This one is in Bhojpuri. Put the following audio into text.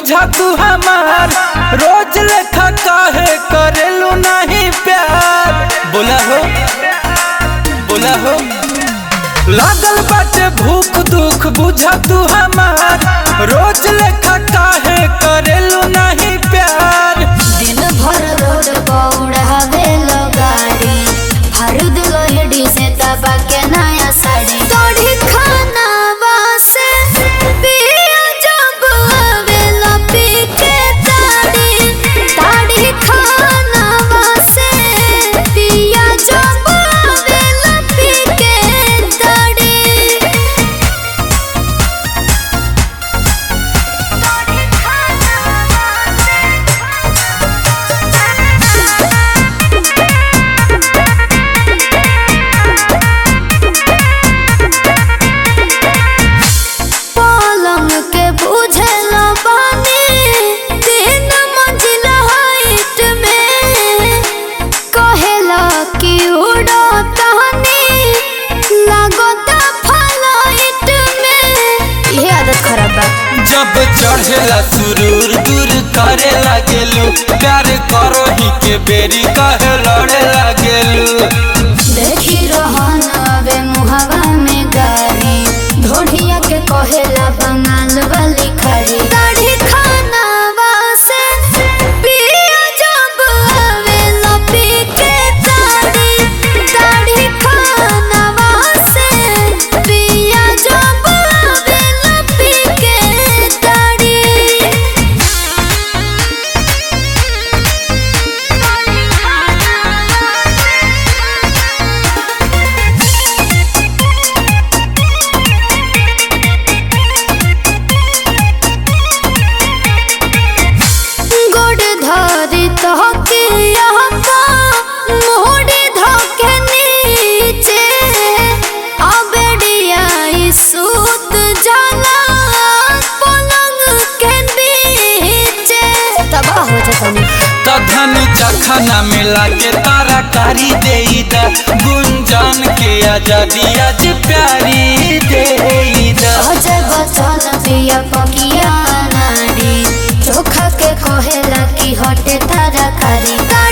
बुझा तू हमार रोज लेखा काहे करेलू नहीं प्यार बोला हो बोला हो लागल बाटे भूख दुख बुझा तू हमार रोज लेखा काहे करेलू नहीं प्यार दिन भर रोड पौड़ावे लो गाड़ी हरद लोहड़ी से तबा के नया साड़ी तोड़ी खाना वासे पिया जब आवेला पी के ताड़ी ताड़ी खाना वासे पिया जब आवेला पी के ताड़ी पलंग के बुझला बानी तीन मंजिला हाइट में कहेला कि उड़ो तहनी लागता फ्लाइट में ये आदत खराब बा जब चढ़ेला सुरूर दूर करे लागेलू प्यार करो ही के बेरी कहे लड़े लागेलू देखी रहन अबे मुहवा में गारी ढोढ़िया के कहेला बंगाल वाली खड़ी दाढ़ी खाना वासे पिया जब आवेला पी के दाढ़ी दाढ़ी खाना वासे पिया जब आवेला पी के दाढ़ी गोड़ धरी तहके यहाँ मोड़ी धके नीचे अबेड़िया सूत जाला पलंग के बीचे तबाह हो जाता कधन जखना मिला के तारा कारी देईदा गुंजन के आजादी आज प्यारी देईदा अजय बचन पिया पकिया नारी चोखा के कहेला कि हटे तारा कारी